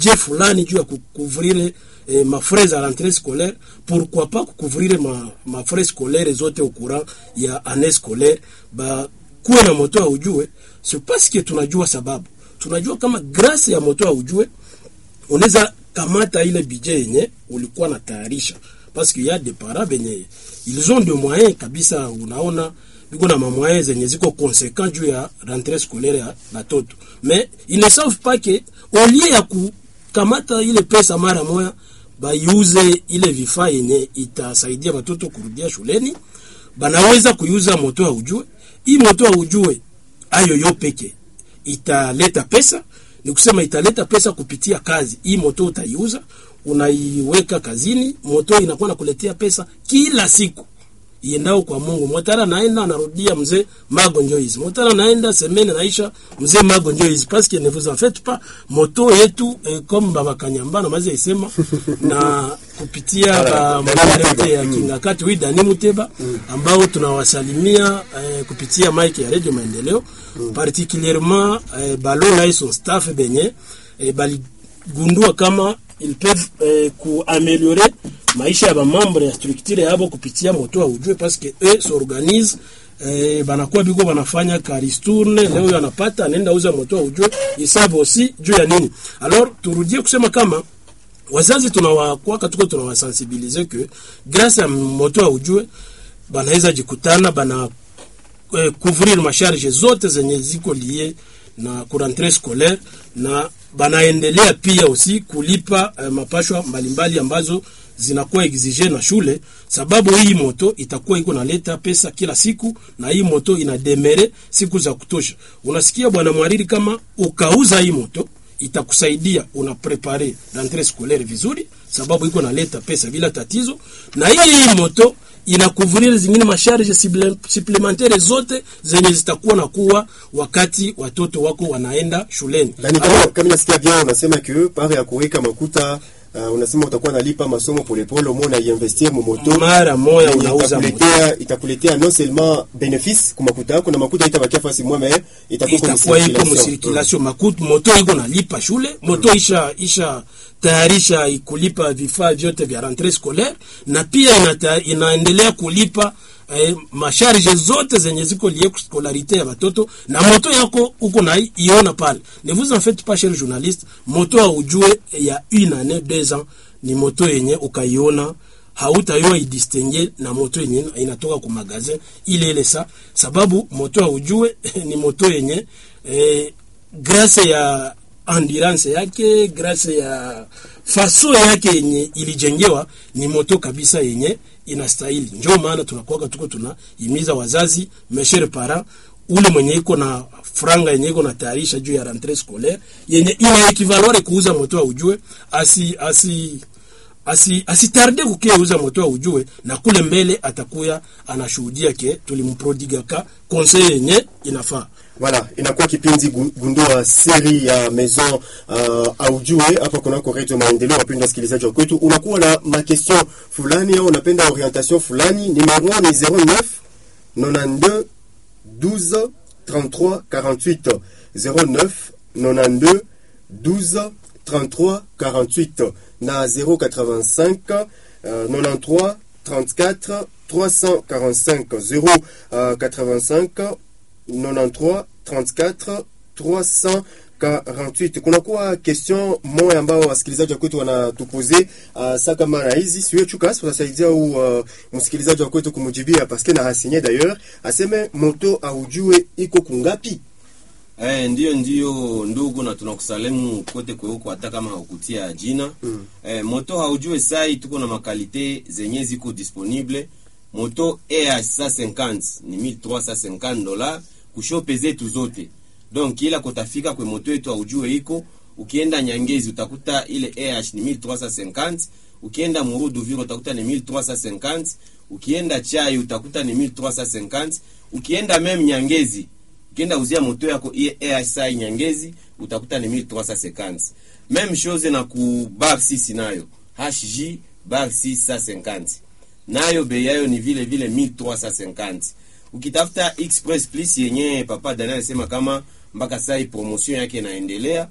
budget fulani juu ya kukuvrire eh, mafrais za rentrée scolaire pourquoi pas kukuvrire ma, mafrais scolaire zote au courant ya année scolaire ba kuwe na moto aujue c'est parce que tunajua sababu tunajua kama grâce ya moto aujue unaweza kamata ile budget yenye ulikuwa na tayarisha parce qu'il y a des parents benye ils ont des moyens kabisa unaona biko na mamoyens zenye ziko conséquent juu ya rentrée scolaire ya batoto mais ils ne savent pas que au lieu ya kukamata ile pesa mara moya baiuze ile vifaa yenye itasaidia batoto kurudia shuleni banaweza kuiuza moto ya ujue hii moto ya ujue ayo yo peke italeta pesa ni kusema italeta pesa kupitia kazi hii moto utaiuza unaiweka kazini moto inakuwa nakuletea pesa kila siku iendao kwa Mungu. Motara naenda anarudia mzee magonjwa hizi. Motara naenda semene naisha mzee magonjwa hizi parce que ne vous en faites pas moto yetu eh, comme baba Kanyambana maze isema na kupitia ba mwanarete ya Kingakati wi Dani Muteba ambao tunawasalimia eh, kupitia mic ya Radio Maendeleo particulièrement eh, Balola et son staff benye eh, baligundua kama ils peuvent eh, kuaméliorer maisha ya bamambre ya structure yabo kupitia moto wa ujue parce que eux s'organisent eh, banakuwa biko banafanya karistourne leo huyo anapata anaenda uza moto wa ujue isabu aussi juu ya nini alors turudie kusema kama wazazi tunawakwaka tuko tunawasensibilize que grâce ya moto wa ujue banaweza jikutana bana eh, couvrir masharge zote zenye ziko lie na kurentre scolaire na banaendelea pia aussi kulipa eh, mapashwa mbalimbali ambazo zinakuwa exige na shule, sababu hii moto itakuwa iko naleta pesa kila siku, na hii moto inademere siku za kutosha. Unasikia bwana mwariri, kama ukauza hii moto itakusaidia una prepare rentree scolaire vizuri, sababu iko naleta pesa bila tatizo, na hii hii moto inakuvuria zingine masharge supplementaire zote zenye zitakuwa na kuwa wakati watoto wako wanaenda shuleni. Lakini kama kama nasikia bien unasema que pare ya kuweka makuta uh, unasema utakuwa nalipa masomo polepole, umo na investir mu moto mara moya yenye unauza moto itakuletea itakuletea non seulement bénéfice kwa makuta yako na makuta itabakia fasi mwa mais itakuwa kwenye itakuwa iko circulation. musirkulation makutu moto iko nalipa shule moto isha isha tayarisha kulipa vifaa vyote vya rentree scolaire na pia inata, inaendelea kulipa eh, masharge zote zenye ziko lie scolarité ya watoto na moto yako uko na iona pale ne vous en faites pas cher journaliste moto aujue ya une année deux ans ni moto yenye ukaiona hautaiwa idistingue na moto yenye inatoka ku magazin ile ile sa sababu moto aujue ni moto yenye eh, grâce ya endurance yake grâce ya faso yake yenye ilijengewa ni moto kabisa yenye inastahili. Ndio maana tunakuwa tuko tunahimiza wazazi meshere para ule mwenye iko na franga yenye iko na tayarisha juu ya rentrée scolaire yenye ina equivalore kuuza moto wa ujue asi asi asi asitarde kukiauza moto wa ujue na kule mbele atakuya anashuhudia ke tulimprodigaka conseil yenye inafaa. Voilà, inakuwa kipindi gu- gundua siri ya maison uh, aujue hapa kunako Radio Maendeleo. Wapendwa wasikilizaji wa kwetu, unakuwa na makestion fulani au unapenda orientation fulani, numero ni 09 92 12 33 48 09 92 12 33 48 na 085 euh, 93 34 345 085 93 34 348. Kunakuwa question moja ambao wasikilizaji wa kwetu wanatupoze uh, saa kama na hizi siwe chukas tutasaidia u uh, msikilizaji wa kwetu kumujibia paske na hasinye d'ailleurs aseme moto aujue iko kungapi Eh, ndiyo ndiyo ndugu, na tunakusalimu kote kweuko, hata kama haukutia jina mm. Eh, moto haujue sai, tuko na makalite zenye ziko disponible. Moto EH 150 ni 1350 dola kushope zetu zote, donc ila kutafika kwe moto yetu haujue iko. Ukienda Nyangezi utakuta ile EH ni 1350, ukienda Murudu Viro utakuta ni 1350, ukienda Chai utakuta ni 1350, ukienda meme Nyangezi ukienda uzia moto yako iye ASI Nyangezi utakuta ni 1350. Même chose na ku bar 6 nayo HJ bar 650 nayo bei yayo ni vile vile 1350. Ukitafuta Express Plus yenye papa Daniel alisema kama mpaka sai promotion yake inaendelea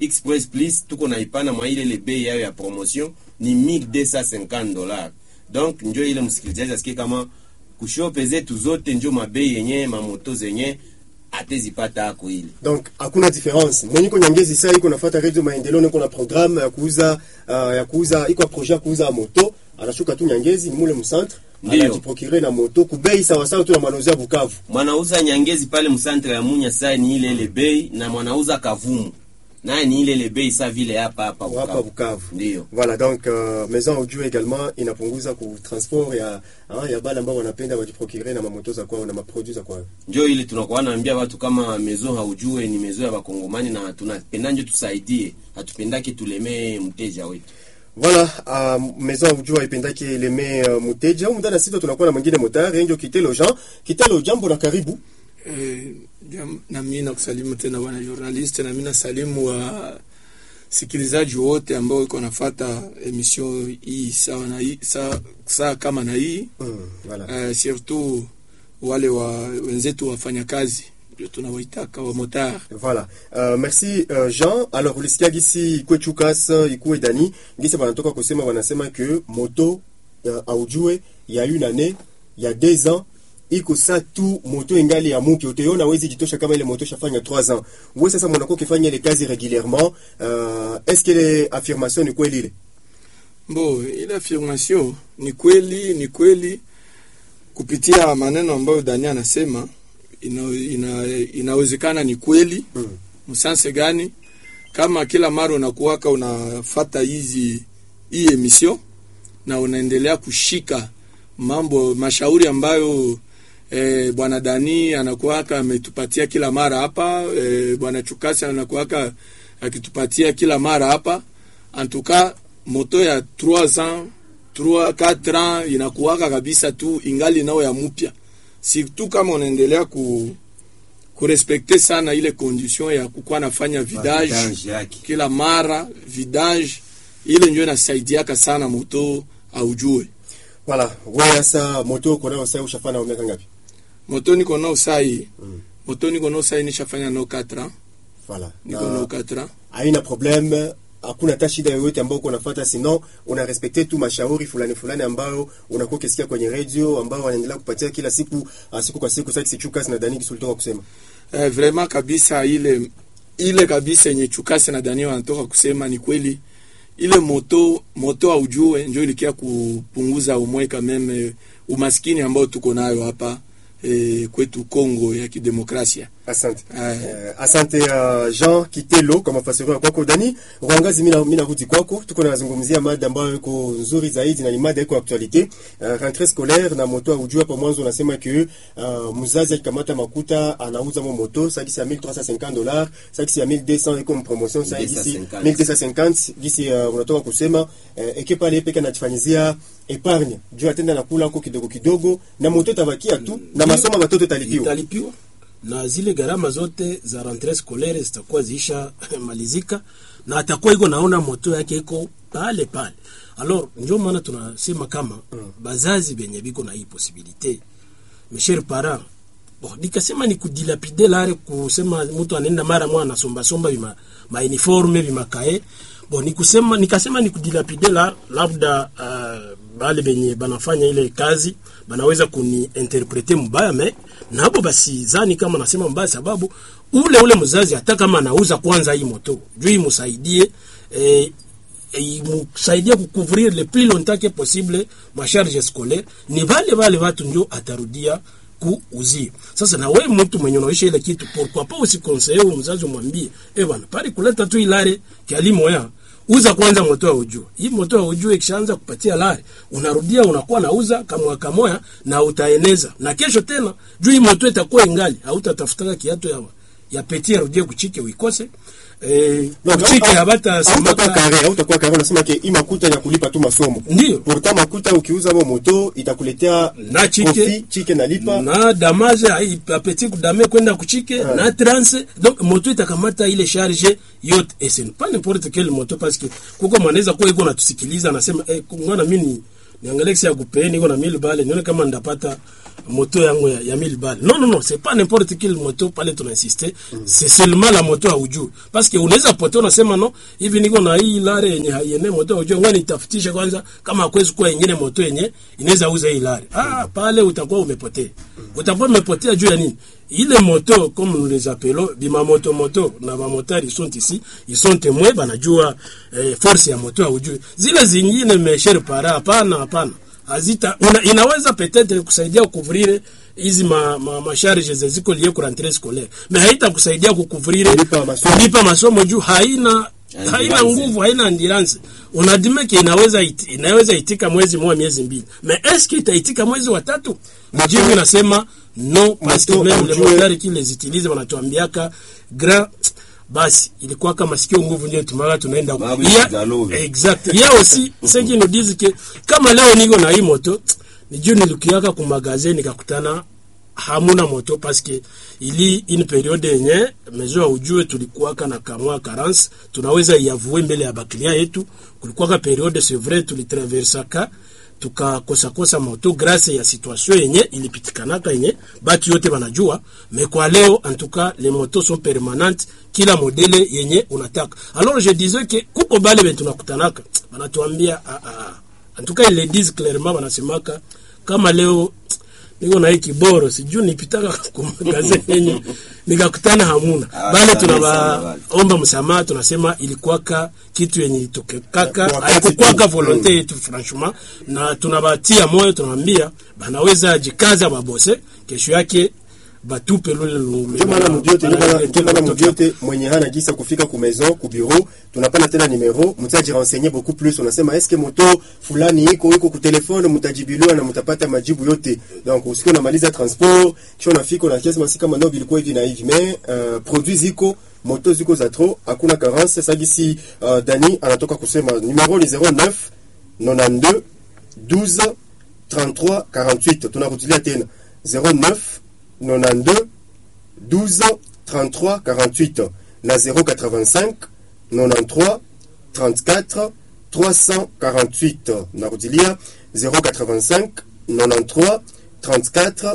express plus tuko na ipana mwa ile ile bei yao ya promotion ni 1250 dollars donc njo ile msikilizaji asikie kama kushope zetu zote njo mabei yenye mamoto zenye atezipata ako ile donc hakuna difference mwenye iko nyangezi saa iko nafuata radio maendeleo niko na programme ya kuuza uh, ya kuuza iko projet ya kuuza moto anashuka tu nyangezi ni mule mcentre Ndiyo. anajiprocure na moto kubei sawa sawa tu na malozi ya Bukavu mwanauza nyangezi pale msantre ya munya sai ni ile ile bei na mwanauza kavumu naye ni ile ile bei sa vile hapa hapa hapa Bukavu. Bukavu Ndiyo. voilà donc uh, maison audio également inapunguza ku transport ya ah, ya bale ambao wanapenda wajiprocure na mamoto za kwao na maproduits za kwao njo ile tunakuwa naambia watu kama mezo haujue ni mezo ya bakongomani na tunapenda njo tusaidie hatupendake tulemee mteja wetu Voilà, uh, maison audio haipendaki eleme uh, muteja au mdana sita tunakuwa na mwingine motari ndio Kitelo Jean Kitelo jambo na karibu Eh, jam- na mimi nakusalimu tena bwana journalist, na mimi nasalimu wa sikilizaji wote ambao iko nafata emission hii sawa na hii saa, saa kama na hii mm, voilà. uh, surtout wale wa wenzetu wafanyakazi ndio tunawaitaka wa motar Voilà. Uh, merci uh, Jean. Alors ulisikia gisi ikwe Chukas ikwe Dani gisi wanatoka kusema wanasema que moto uh, aujue ya une année ya deux ans iko sa tu moto ingali ya muki utaiona wezi jitosha kama ile moto shafanya 3 ans. Wewe sasa mwanako kifanya ile kazi régulièrement uh, est-ce que ile affirmation ni kweli ile? Bo, ile affirmation ni kweli, ni kweli kupitia maneno ambayo Dani anasema ina, ina, inawezekana ni kweli Mm. msanse gani kama kila mara unakuwaka unafata hizi hii emission na unaendelea kushika mambo mashauri ambayo eh, bwana Dani anakuwaka ametupatia kila mara hapa eh, bwana Chukasi anakuwaka akitupatia kila mara hapa antuka moto ya 3 ans 3 4 ans inakuwaka kabisa tu ingali nao ya mupya surtout kama unaendelea ku kurespekte sana ile condition ya kukuwa nafanya vidage Vidange yake kila mara vidage ile ndio inasaidiaka sana moto aujue Voilà. Wewe sasa moto uko nayo sasa ushafanya miaka ngapi? moto niko nao sai Mm. moto niko nao sai nishafanya nao 4 ans Voilà. niko nao 4 ans haina problème hakuna hata shida yoyote ambayo uko unafuata sino una respecte tu mashauri fulani fulani ambayo unakuwa ukisikia kwenye radio ambayo wanaendelea kupatia kila siku uh, siku kwa siku sasa Chukas na Dani kisulitoka kusema eh, vraiment kabisa ile ile kabisa yenye Chukasi na Daniel wanatoka kusema ni kweli. Ile moto moto aujue ndio ilikia kupunguza umwe kameme umaskini ambao tuko nayo hapa eh, kwetu Kongo ya kidemokrasia. asante Eh, Eh, asante uh, Jean Kitelo kwa mafasirio kwako Dani Rwangazi mina mina rudi kwako tuko nazungumzia mada ambayo iko nzuri zaidi na ni mada iko actualite uh, rentrée scolaire na moto ujua hapo mwanzo unasema que uh, mzazi akikamata makuta anauza mo moto sakisi ya 1350 dollars sakisi ya 1200 iko promotion sasa gisi 1250. 1250 gisi uh, unatoka kusema uh, eke pale peke anajifanyizia epargne juu atenda nakula huko kidogo kidogo na moto tabakia tu na masomo watoto talipiwa italipiwa na zile gharama zote za rentree scolaire zitakuwa ziisha malizika na atakuwa iko naona moto yake iko pale pale. Alors ndio maana tunasema kama bazazi benye biko na hii posibilite mes chers parents bon, nikasema ni kudilapide lare kusema mtu anaenda mara mwa anasomba somba bima ma uniforme bima kae bon nikusema nikasema ni kudilapide la labda uh, bale benye banafanya ile kazi banaweza kuniinterprete mbaya me nabo basi zani kama nasema mbaya sababu ule ule mzazi hata kama anauza kwanza hii moto juu imsaidie eh, imsaidie kucouvrir le plus longtemps que possible ma charge scolaire ni vale vale watu ndio atarudia kuuzia sasa na wewe mtu mwenye unaisha ile kitu pourquoi pas usikonseye huyo mzazi umwambie eh bwana pale kuleta tu ilare kialimo ya uza kwanza moto wa ujue hii moto wa ujue ikishaanza kupatia lari unarudia unakuwa nauza kamwa kamoya na utaeneza na kesho tena juu hii moto itakuwa ingali hautatafutaka kiatu ya ya peti arudie kuchike uikose eh, Donc, kuchike au- habata hautakuwa samaka kare hautakuwa kare unasema ke hii makuta ya kulipa tu masomo ndio pourtant makuta ukiuza mo moto itakuletea Na chike. kofi, chike nalipa na damage ai- apeti kudame kwenda kuchike Ouais. na transe donc moto itakamata ile charge yote et ce n'est pas n'importe quel moto parce que kuko mwanaweza kuwa iko natusikiliza anasema eh, mwana mimi niangalie kisi ya kupee niko na 1000 bale nione kama ndapata moto yangu ya, ya 1000 bale non non non c'est pas n'importe quelle moto pale tuna insister c'est seulement la moto haujui parce que unaweza pote unasema no hivi niko na hii lare yenye haiene moto haujui ngani nitafutishe kwanza kama hakuwezi kuwa ingine moto yenye inaweza uza hii lare ah pale utakuwa umepotea utakuwa umepotea juu ya nini ile moto comme nous les appelons bima moto moto na bamotari ils sont ici ils sont témoins banajua eh, force ya moto haujui zile zingine mesher para hapana hapana azita una, inaweza peut-être kusaidia kukuvrire hizi ma, ma, masharge ziko liye ku rentrée scolaire mais haita kusaidia kukuvrire Kulipa masomo. kulipa masomo juu haina haina Endurance. nguvu haina endurance unadime ke inaweza iti, inaweza itika mwezi mmoja miezi mbili mais est-ce que itaitika mwezi wa tatu mjibu inasema non parce que Moto même les haujue- moteurs qui les utilisent wanatuambiaka grand basi ilikuwa kama sikio nguvu ndio tumaga tunaenda Babu Ya- Kigalovi. exact il y a aussi ceux qui nous disent que kama leo niko na hii moto ni juu nilikiaka ku magasin nikakutana hamuna moto parce que ili une periode yenye mezo ya ujue tulikuwaka na kamwa carence tunaweza iavue mbele ya baklia yetu kulikuwaka periode c'est vrai tulitraversaka tukakosakosa moto grâce ya situation yenye ilipitikanaka yenye batu yote banajua mais kwa leo en tout cas les motos sont permanentes kila modele yenye unataka alors je disais que kuko bale ben tunakutanaka banatuambia ah, ah, ah. en tout cas ils le disent clairement banasemaka kama leo niko na hii kiboro sijui nipitaka kumagaze yenye nikakutana hamuna Ah, bale sana sana bale. tunabaomba msamaha tunasema ilikuwaka kitu yenye itokekaka Kwa wakati haikukwaka tu. volonte yetu franchement na tunabatia moyo tunawambia banaweza jikaza babose kesho yake batupe lule lungu ndio maana mudiote ndio maana- ndio maana mudiote mwenye hana gisa kufika ku maison ku bureau tunapana tena numero mtaji renseigner beaucoup plus unasema est-ce que moto fulani iko iko ku telefone mtajibiliwa na mtapata majibu yote donc usikie unamaliza transport kisha unafika unasema si kama ndio ilikuwa hivi na hivi mais uh, produits ziko moto ziko za trop hakuna carence sagisi uh, Dani anatoka kusema numero ni 09 92 12 33 48 tunarudilia tena 09 92 12 33 48 na 085 93 34 348 narudilia 085 93 34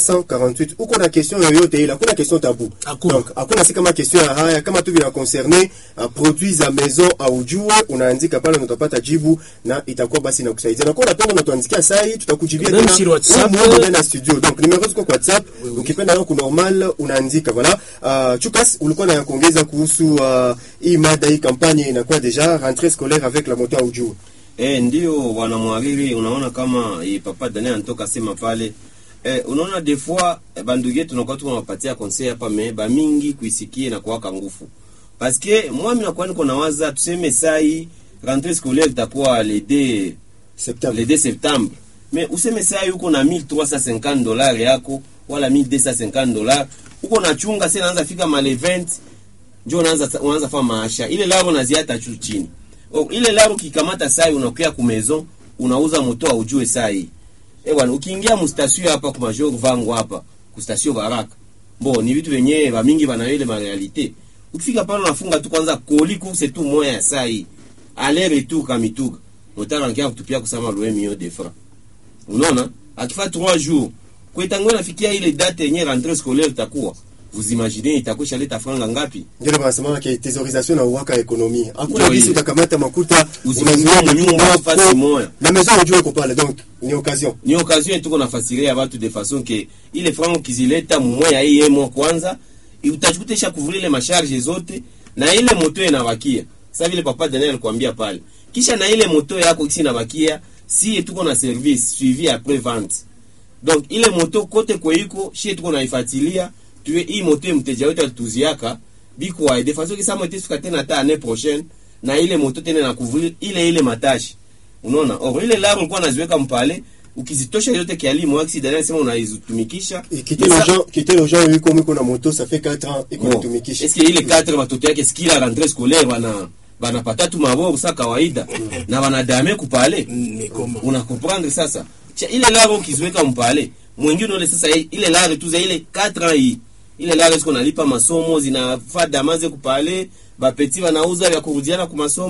348 uko na question yoyote ile hakuna question tabu Hakuna. donc hakuna si kama question ya haya kama tu vina concerne uh, produits za maison au jua unaandika pale na utapata jibu na itakuwa basi inakusaidia na kwa unapenda unatuandikia saa hii tutakujibia Même tena sur WhatsApp. humu humu ndani ya studio donc numero ziko kwa whatsapp ukipenda leo ku normal unaandika voilà uh, chukas ulikuwa na kuongeza kuhusu uh, hii mada hii kampanye inakuwa deja rentrée scolaire avec la moto au jua Eh, ndio wanamwariri, unaona kama eh, papa Daniel anatoka sema pale eh, unaona des fois eh, bandugu yetu tunakuwa tunawapatia conseil hapa me ba mingi kuisikie na kuwaka nguvu parce que moi mimi nakuwa niko nawaza tuseme sai rentrée scolaire itakuwa le 2 septembre le 2 septembre mais useme sai uko na 1350 dollars yako wala 1250 dollars uko nachunga sasa naanza fika male 20 njo unaanza unaanza fanya maasha ile laro naziata chu chini o, ile laro kikamata sai unakuya ku maison unauza moto aujue sai eh bwana ukiingia mu station hapa kwa major vangu hapa ku station baraka bo ni vitu vyenyewe ba mingi bana ile ma realite ukifika pale unafunga tu kwanza koli course tu moya ya sai aller retour kamituga motara ngia kutupia kusema loe mio de francs unaona akifa 3 jours kwetango nafikia ile date yenye rentrée scolaire itakuwa vous imaginez itakuwa shaleta franga ngapi ndio wanasema ke thésaurisation na uwaka ekonomia hakuna Ndio gisi hiyo. utakamata makuta Uzifungie unazuia nyumba wako, fasi moya. na maison au jua iko pale donc ni occasion ni occasion tuko nafasiria batu de façon ke ile frango kizileta mumwe ya iye mo kwanza utajikuta isha kuvuli ile masharge zote na ile moto inabakia sasa vile papa Daniel alikwambia pale kisha na ile moto yako kisi inabakia si tuko na service suivi après vente donc ile moto kote kweiko shie tuko naifuatilia tuwe hii moto mteja wetu alituziaka biko wa de façon kisa moto suka tena ta année prochaine na ile moto tena na kuvuli ile ile matashi unaona or ile laro ulikuwa naziweka mpale ukizitosha yote kialimu aksi Daniel sema unaizitumikisha quitter les gens quitter les gens yuko mwiko na moto ça fait 4 ans iko natumikisha eske ile 4 watoto yake skila rentrée scolaire bana banapata tu mabovu sa kawaida na banadame kupale ni koma una comprendre sasa cha ile laro ukiziweka mpale mwingine ule sasa ile laro tu za ile 4 ans hii ile laro siko nalipa masomo zinafaa damaze kupale bapeti wanauza ya kurudiana kwa masomo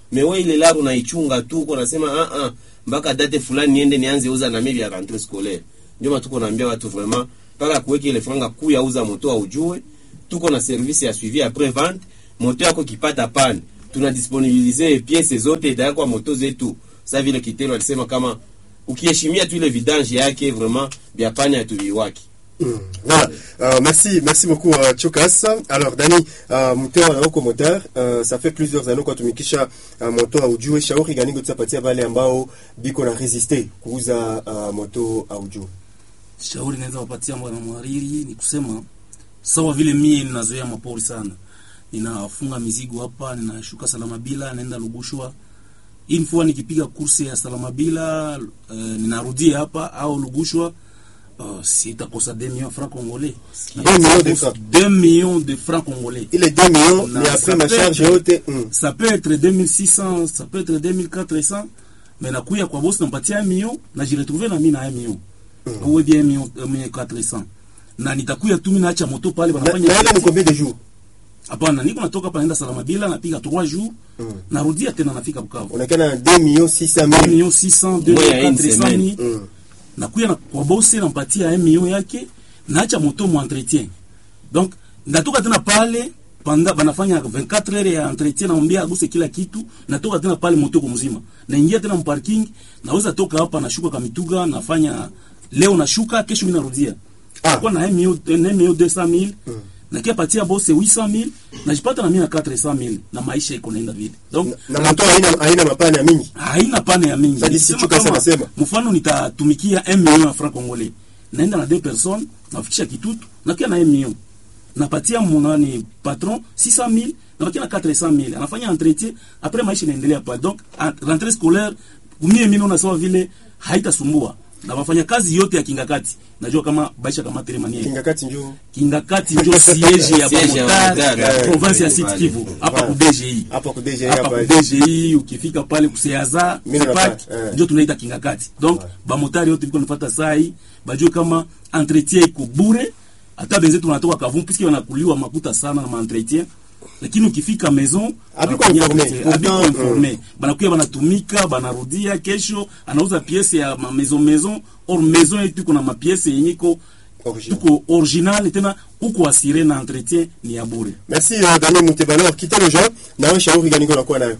mewe ile laro naichunga tu uko nasema ah ah mpaka date fulani niende nianze uza na mili ya rentrée scolaire ndio maana tuko naambia watu vraiment mpaka kuweka ile franga kuu ya uza moto aujue tuko na service ya suivi après vente moto yako kipata pan tuna disponibilize pièces zote itawekwa moto zetu sasa vile kitelo alisema kama ukiheshimia tu ile vidange yake vraiment bia pani hatuviwaki Mm. Voilà. Euh, merci, merci beaucoup euh, Chokas. Alors Dani, euh, moteur na uko moteur, euh, ça fait plusieurs années kwa tumikisha uh, moto aujue. Shauri gani tutapatia wale ambao biko na resiste kuuza uh, moto aujue? shauri naweza wapatia bwana mhariri ni kusema sawa vile mie ninazoea mapori sana ninafunga mizigo hapa ninashuka salamabila naenda lugushwa hii mfua nikipiga kursi ya salamabila uh, ninarudia hapa au lugushwa uh, sitakosa 2 millions francs congolais 2 millions de francs. 2 millions de francs congolais Ile 2 millions Na ni après ça ma peut charge être- yote. Mm. ça peut être 2600 ça peut être 2400 mais nakuya kwa bosi nampatia 1 million na jiretrouve na mimi na 1 million ou bien 1 million 1 million 400 na nitakuya tu mimi naacha moto pale Na wanafanya na ile ni combien de jours? hapana niko natoka hapa naenda salama bila napiga 3 jours narudia tena nafika Bukavu Unaonekana 2 millions 600 1 mille. million 600 2 Moya ya million une 400 semaine. ni Mm. nakuya na kwa bosi nampatia 1 million yake naacha moto mu entretien donc natoka tena pale panda banafanya 24 heures ya entretien naambia aguse kila kitu natoka tena pale moto kwa mzima naingia tena mparking naweza toka hapa nashuka kamituga nafanya leo nashuka kesho mimi narudia Ah. kwa na 1 million 1 million 200 mille na kia patia bosi 800 mille najipata na mimi na 400 mille na maisha iko naenda vile donc Na moto haina haina mapana mingi. haina pane ya mingi. Sasa Nisema Chuka kama, sana sema. mfano nitatumikia 1 million ya franc congolais, naenda na deux personnes, nafikisha kitutu, nakia na 1 million, napatia monani patron 600 000 nabakia na 400 000 anafanya entretien, après maisha inaendelea pale. Donc en- rentrée scolaire kumie mimi naona sawa vile haitasumbua na wafanya kazi yote ya kingakati, najua kama baisha kama telemania Kingakati njoo. kingakati ndio siege ya Siege ya Bamotari Bamotari, province ya eh, Sud pale. Kivu hapa Pale. ku DGI Hapa ku DGI hapa hapa. ku DGI ukifika pale kuseaza Mimi na park pale, eh. ndio tunaita kingakati donc bamotari yote biko nafata saa hii bajue kama entretien iko bure hata benzetu tunatoka kavumu puisque wanakuliwa makuta sana na maentretien lakini ukifika maison Habiko wanafanyia informe. kote, habiko Pourtant, informe banakuya banatumika banarudia kesho anauza piese ya ma maison maison or maison yetu iko na mapiese yenye iko Original. tuko original tena uko asire na entretien ni ya bure Merci uh, Dani Mutebala. Kitelo Jean, na wewe shauri gani unakuwa nayo?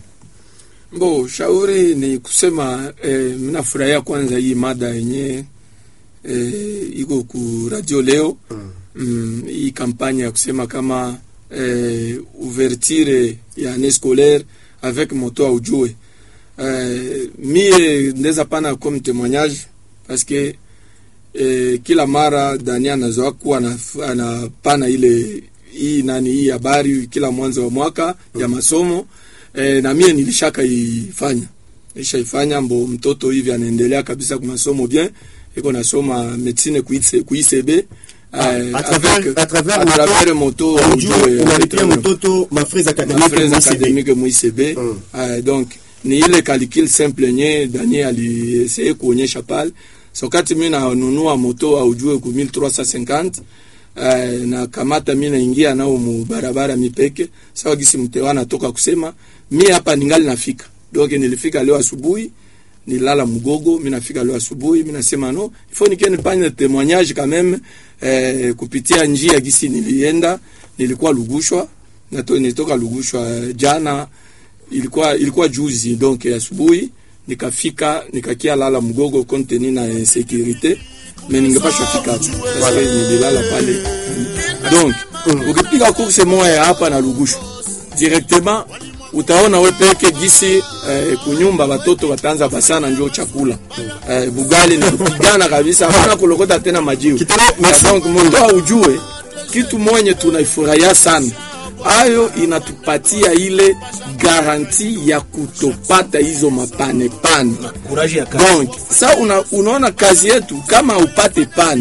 Bo, shauri ni kusema eh, minafurahia kwanza hii mada yenye eh, iko ku radio leo mm. Mm, hii kampanya ya kusema kama eh, ouverture ya année scolaire avec moto aujue eh, mie ndeza pana comme témoignage parce que eh, kila mara Dani anazoa kuwa anaf- anapana ile hii nani hii habari kila mwanzo wa mwaka ya masomo eh, na mie nilishaka ifanya nishaifanya mbo mtoto hivi anaendelea kabisa kwa masomo bien iko nasoma medicine kuitse kuisebe à travers- à travers moto, travers moto Ujue ujue, unalipia eh, mtoto mafrais académiques mafrais mu ICB. académique mu ICB Mm. uh, donc ni ile calcul simple nye Daniel alieseye kuonyesha pale so kati mi nanunua moto aujue ku 1350 uh, na kamata mi naingia nao mu barabara mipeke sawa gisi mtewa natoka kusema mi hapa ningali nafika donc nilifika leo asubuhi nilala mgogo mi nafika leo asubuhi mi nasema no ifo nikie nifanye témoignage quand même eh, kupitia njia gisi nilienda nilikuwa lugushwa nato, nilitoka lugushwa eh, jana ilikuwa ilikuwa juzi donc asubuhi nikafika nikakia lala mgogo konteni na insécurité mais ningepashwa fika hapo parce que nililala pale donc ukipiga course moya ya hapa na lugushwa directement utaona we peke gisi eh, kunyumba watoto wataanza basana njo chakula eh, bugali ni kupigana kabisa hapana kulokota tena majiwe Kitana, merci. donc mondoa ujue kitu mwenye tunaifurahia sana ayo inatupatia ile garanti ya kutopata hizo mapanepane courage ya kazi donc sa una, unaona kazi yetu kama upate pani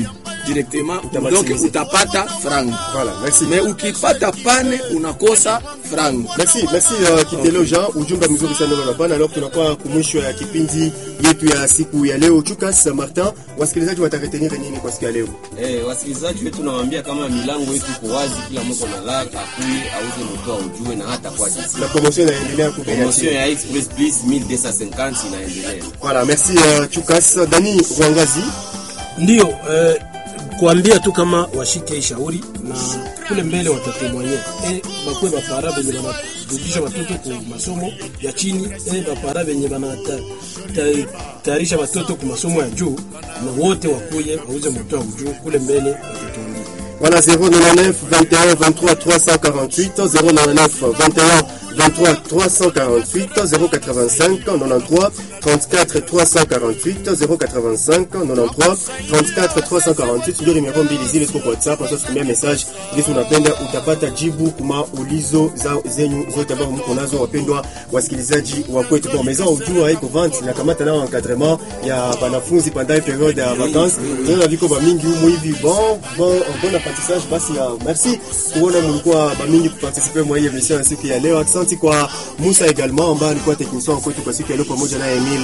directement Utamatimiza. donc utapata franga Voilà, merci. me ukipata pane unakosa franga Merci, merci uh, Kitelo Jean, ujumbe mzuri sana unapana. Alors tunakuwa kumwisho ya kipindi yetu ya siku ya leo. Chukas Martin, wasikilizaji wataretenir nini kwa siku ya leo? Eh, wasikilizaji wetu nawaambia kama milango yetu iko wazi, kila mko na laka akui auze moto aujue na hata kwa jinsi. Na promotion inaendelea Promotion kubeatia. ya Express Plus 1250 inaendelea. Voilà, merci uh, Chukas. Dani Rwangazi, Ndio eh, kuambia tu kama washike hii shauri na kule mbele watatemwanye eh, bakwe bapara benye banarudisha watoto ku masomo ya chini eh, bapara benye banatayarisha watoto ku masomo ya juu, na wote wakuye wauze moto wa juu kule mbele watatuambia. voilà 099 21 23 348 099 21 23 348 085 93 34 348 085 93 34 348 ndio nimero mbili zile ziko kwa WhatsApp. Sasa tutumia message ili tunapenda utapata jibu kuma ulizo za zenyu zote ambazo mko nazo, wapendwa wasikilizaji wa kwetu. Kwa meza ujua iko vente na kamata nao encadrement ya wanafunzi pendant periode ya vacances. Ndio viko ba mingi humu hivi bon bon bon apprentissage basi. Uh, merci kuona mlikuwa ba mingi kuparticiper mwa hii emission ya siku ya leo. Asante kwa Musa également ambaye alikuwa technicien kwetu kwa siku ya leo pamoja na Emile